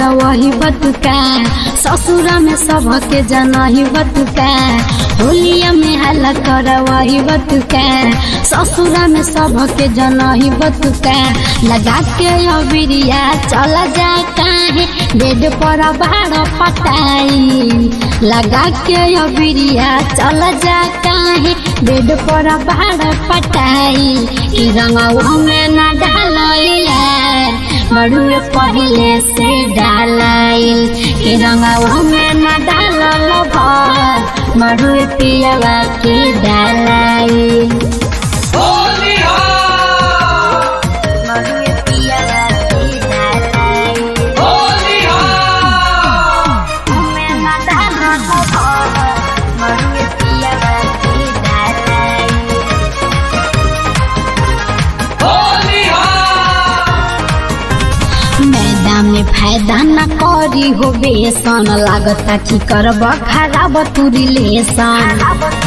वही बतुका ससुरा में सबके जनही बतुका होलिया में हल्ला कर वही बतुका ससुरा में सबके जनही बतुका लगा के अबिरिया चल जा काहे बेड पर बाड़ पटाई लगा के अबिरिया चल जा काहे बेड पर बाड़ पटाई कि रंगवा में न डालैया बड़ुए पहले से डालाइल कि रंगवा में न डालल भर बड़ुए पियवा के डालाइल होली हो बड़ुए पियवा के डालाइल होली हो में न डालल भर बड़ुए पियवा के डालाइल होली हो मैदान में फायदा न करी हो बेसन लागता कि करब खराब तू रिलेशन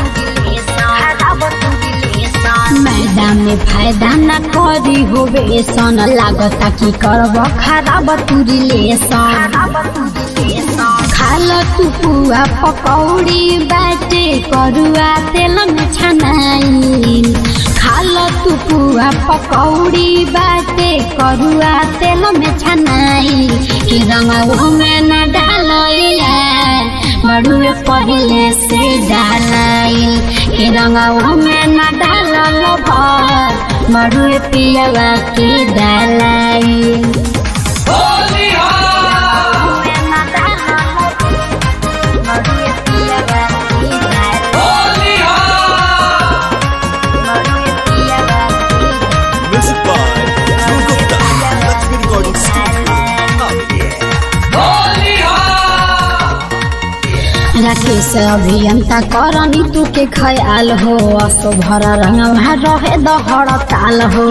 मैदान में फायदा न करी हो बेसन लागता कि करब खराब तू रिलेशन खाल तू पुआ पकौड़ी बाटे करुआ तेल में छनाई खाल तू पुआ पकौड़ी बाटे करुआ तेल में छनाई कि रंगवा में न डालैया बड़ुए पहले से डालाइल कि रंगवा में न डालल भर बड़ुए पियवा के डालाइल होली हो होली हो Music by Dhruv Gupta. Lakshmi Recording Studio. Oh yeah. Holi हो राकेश अभियंता करनी तू के खयाल हो असो भर रंगवा रहे दहड़ ताल हो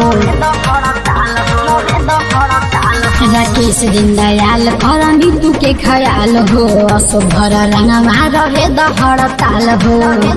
राकेश दीनदयाल करनी तू के खयाल हो असो भर रंगवा रहे दहड़ ताल हो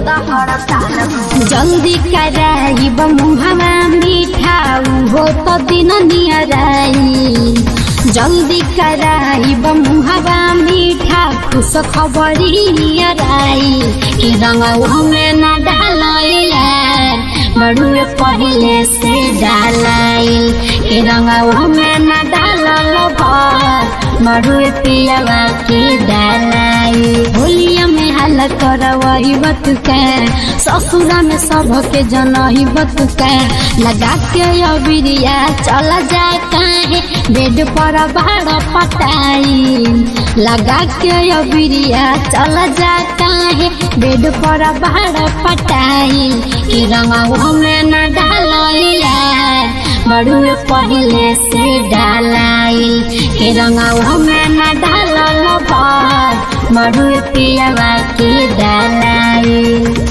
जल्दी कराइब मुहवा मीठा हो तो दिन नियराई जल्दी कराइब मुहवा मीठा खुश खबरी राई कि रंगवा में न डालैला बड़ुए पहले से डालाइल कि रंगवा में न डालल भर बड़ुए पियवा के डालाई होलिया में हाल करवही बतुका ससुरा में सबके जनही बतुका लगा के अबिरिया चल जा काहे बेड पर बाड़ पटाई लगा के अबिरिया चल जा काहे बेड पर बाड़ पटाई कि रंगवा में न डालैया बड़ुए पहले से डालाइल कि रंगवा में न डालल भर बड़ुए पियवा के डालाइल